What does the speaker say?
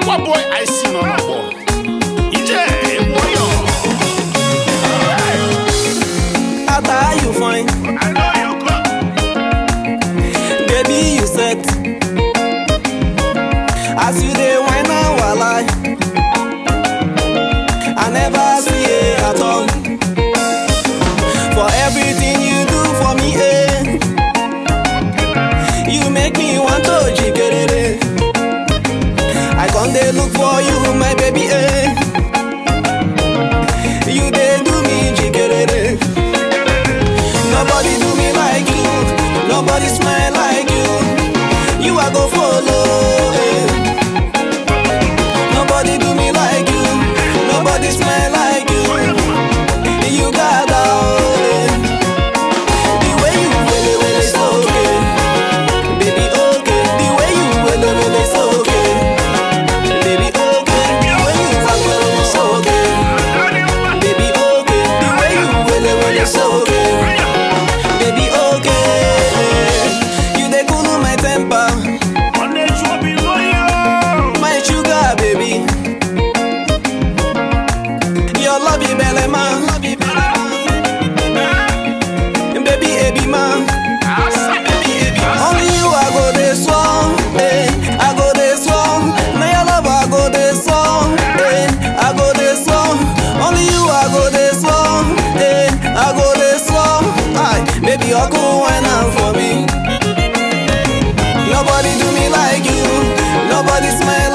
Aqua boy, I see no more. Ije, warrior. After how you fine, I know you come. baby you set. As you dey whine and walai, I never see it at all. For everything you do for me, eh. You make me want to jikerere. I come dey look for you, my baby, eh. You dey do me jikerere. Nobody do me like you. Nobody smile like you. You I go follow. eh. Nobody do me like you. Nobody smile like you. You got out. The way you wele wele so okay. Baby okay. The way you wele wele so okay. Baby okay. The way you walk wele so okay. Baby okay. The way you wele wele so okay. Baby, okay. You dey cool my temper, On est chaud, below my sugar baby. Your love you belly man, baby, baby man. Only you I go dey swan, eh? I go dey swan. Now your love I go dey swan, eh? I go dey swan. Only you I go dey swan, eh? I go dey swan. Aye, baby, you go wine am for me. Nobody do me like you. Nobody smile